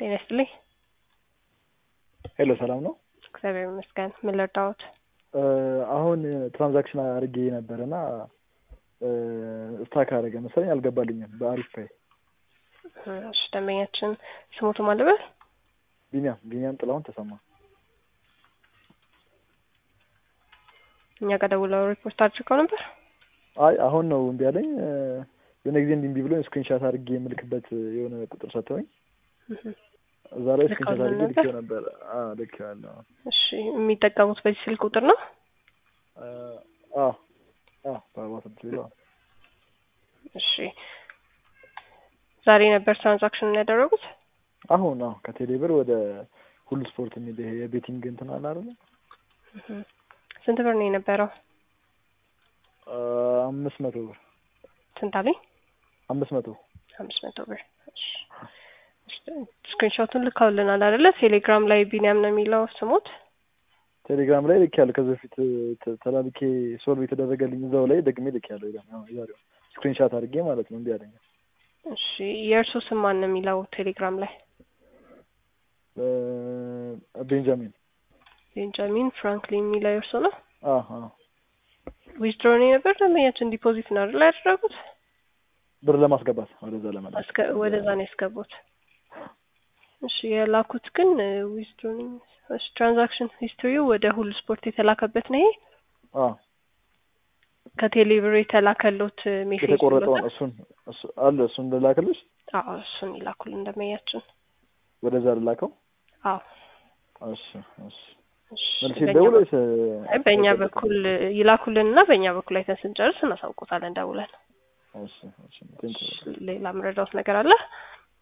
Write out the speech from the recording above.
ጤና ይስጥልኝ። ሄሎ ሰላም ነው? እግዚአብሔር ይመስገን። ምን ልርዳዎት? አሁን ትራንዛክሽን አድርጌ ነበር እና ስታክ አደረገ መሰለኝ አልገባልኝም። በአሪፍ ፓይ እሺ፣ ደንበኛችን ስሞቱ ማለበል ቢኒያም ቢኒያም ጥላሁን ተሰማ። እኛ ጋር ደውለው ሪፖርት አድርገው ነበር። አይ አሁን ነው እምቢ አለኝ። የሆነ ጊዜ እንዲህ እምቢ ብሎ ስክሪንሻት አድርጌ የምልክበት የሆነ ቁጥር ሰጥተውኝ እዛ ላይ ስክሪንሻት አድርጌ ልኬው ነበር። ልኬዋለሁ። እሺ፣ የሚጠቀሙት በዚህ ስልክ ቁጥር ነው? አዎ አዎ፣ በአርባ ስድስት ቢሎ እሺ፣ ዛሬ ነበር ትራንዛክሽን ያደረጉት? አሁን አዎ፣ ከቴሌ ብር ወደ ሁሉ ስፖርት የሚል ይሄ የቤቲንግ እንትን አለ አይደለ? ስንት ብር ነው የነበረው? አምስት መቶ ብር ስንት አለኝ? አምስት መቶ አምስት መቶ ብር። ስክሪንሾቱን ልካውልናል አይደለ? ቴሌግራም ላይ ቢኒያም ነው የሚለው ስሙት። ቴሌግራም ላይ ልክ ያለ ከዚህ በፊት ተላልኬ ሶልቭ የተደረገልኝ እዛው ላይ ደግሜ ልክ ያለው ዛሬው ስክሪንሻት አድርጌ ማለት ነው። እንዲህ አለኝ። እሺ የእርሱ ስም ማን ነው የሚለው ቴሌግራም ላይ? ቤንጃሚን ቤንጃሚን ፍራንክሊን የሚለው የእርሱ ነው። አዎ ዊዝድሮ ነው የነበር ደንበኛችን ዲፖዚት ነው አይደል ያደረጉት? ብር ለማስገባት ወደዛ ለመላክ ወደዛ ነው ያስገቡት። እሺ የላኩት ግን ዊዝድሮ ትራንዛክሽን ሂስትሪው ወደ ሁሉ ስፖርት የተላከበት ነው ይሄ አዎ ከቴሌብር የተላከሉት ሜሴጅ የተቆረጠውን እሱን አለ እሱን ልላክልሽ? አዎ እሱን ይላኩልን እንደመያችን ወደዛ ልላከው? አዎ እሺ እሺ መልስ ይደውል ወይስ በእኛ በኩል ይላኩልን እና በእኛ በኩል አይተን ስንጨርስ እናሳውቆታለን ደውለን። እሺ እሺ ቴንክ ዩ ሌላ ምረዳውት ነገር አለ?